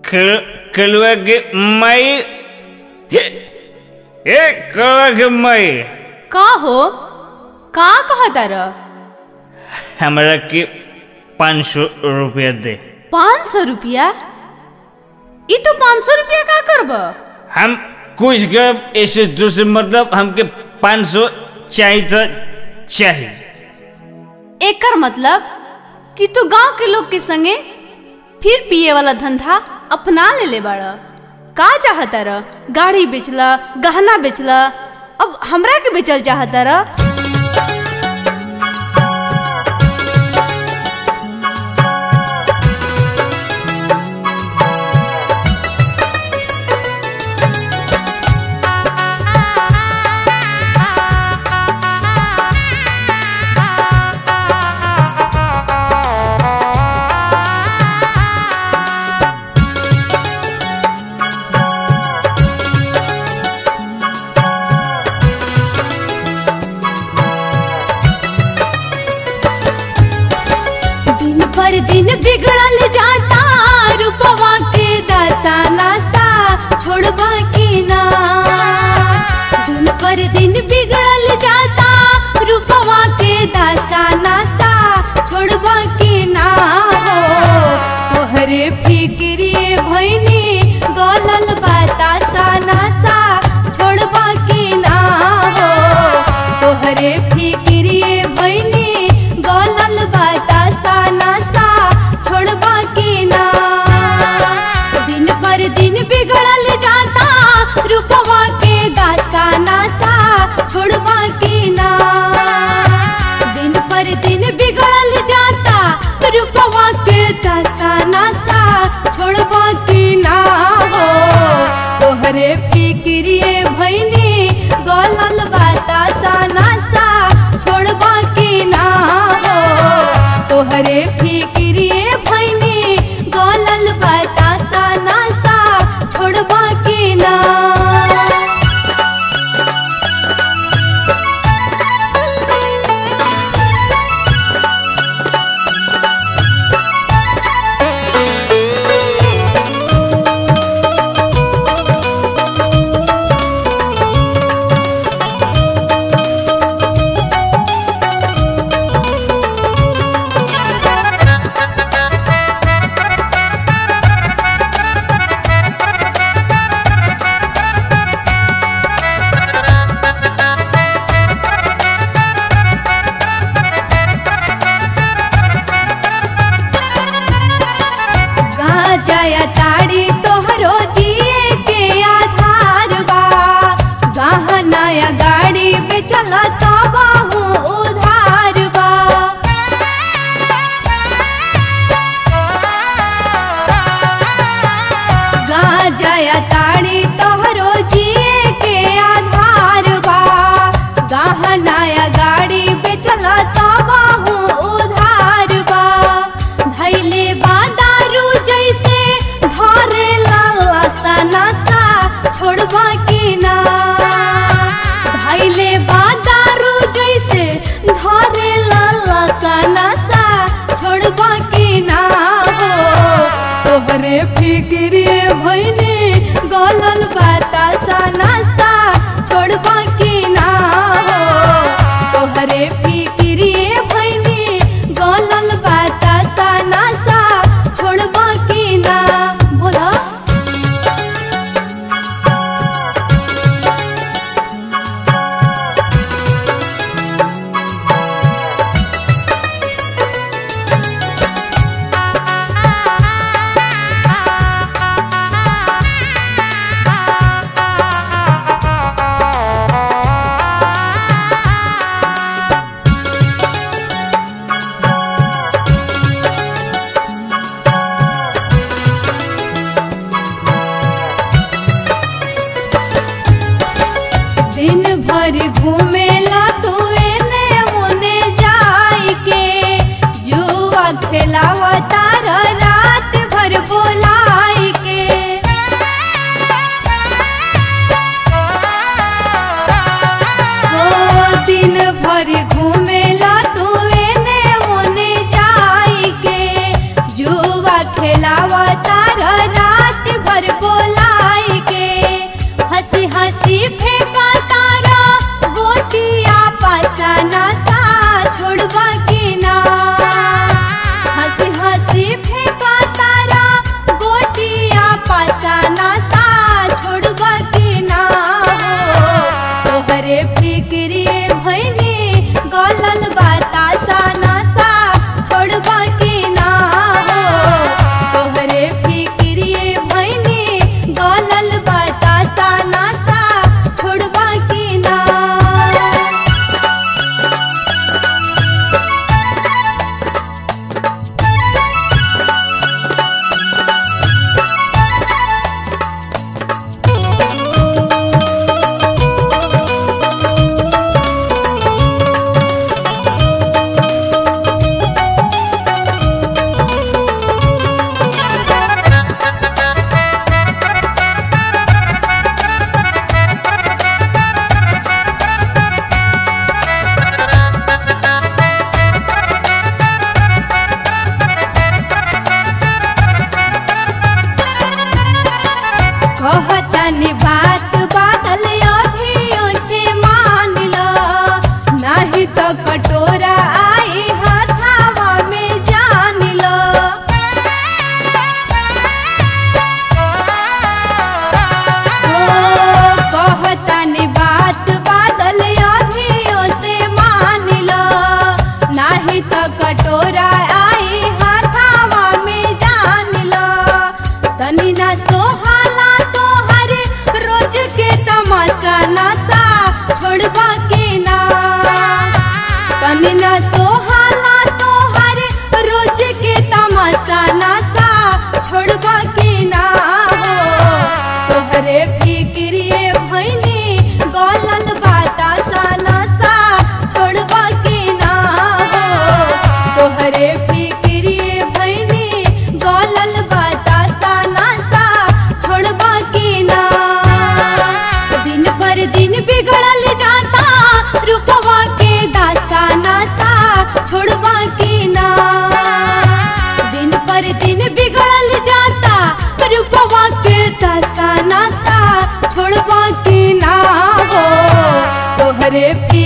कलुआ के माई हे ए कलुआ के माई का हो का कहा तार हमरा के पाँच सौ रुपया दे पाँच सौ रुपया ई तो पाँच सौ रुपया का करब हम कुछ करब ऐसे दूसरे मतलब हमके पाँच सौ चाहिए तो चाहिए एकर मतलब कि तू गांव के लोग के संगे फिर पिए वाला धंधा अपना ले ले बाड़ का चाहता र गाड़ी बेचला गहना बेचला अब हमरा के बेचल चाहता र दिन पर दिन बिगड़ल जाता रूपवा के दास्ता नास्ता छोड़बा की ना दिन पर दिन बिगड़ल जाता रूपवा के दास्ता नास्ता छोड़बा की ना हो तोहरे फिक्रिए भैनी गलल बतासा नासा छोड़बा की ना हो तोहरे फिक्रिए भैनी गलल बतासा नासा छोड़बा की ना दिन पर दिन बिगड़ल जाता रूपवा के दास्ता नासा छोड़बा की ना दिन पर दिन बिगड़ल जाता रूपवा के दास्ता नासा छोड़बा की ना हो तोहरे फिक्रिए भैनी गलल बतासा नासा छोड़बा की ना हो तोहरे फिक्रिए भैनी गलल बतासा नासा छोड़बा की ना गाजया ताड़ी तोहरो जिए के आधार बा गहनाया गाड़ी बेचल तो बाहू उधार बा गाजया ताड़ी तोहरो जिए के आधार बा गहनाया गाड़ी बेचल तो बाहू उधार बा धैले बा दारू जैसे धरे लासा नासा छोड़बा की ना धैले बा दारू जैसे धरे लासा नासा छोड़बा की ना हो तोहरे फिक्रिए भैने घरे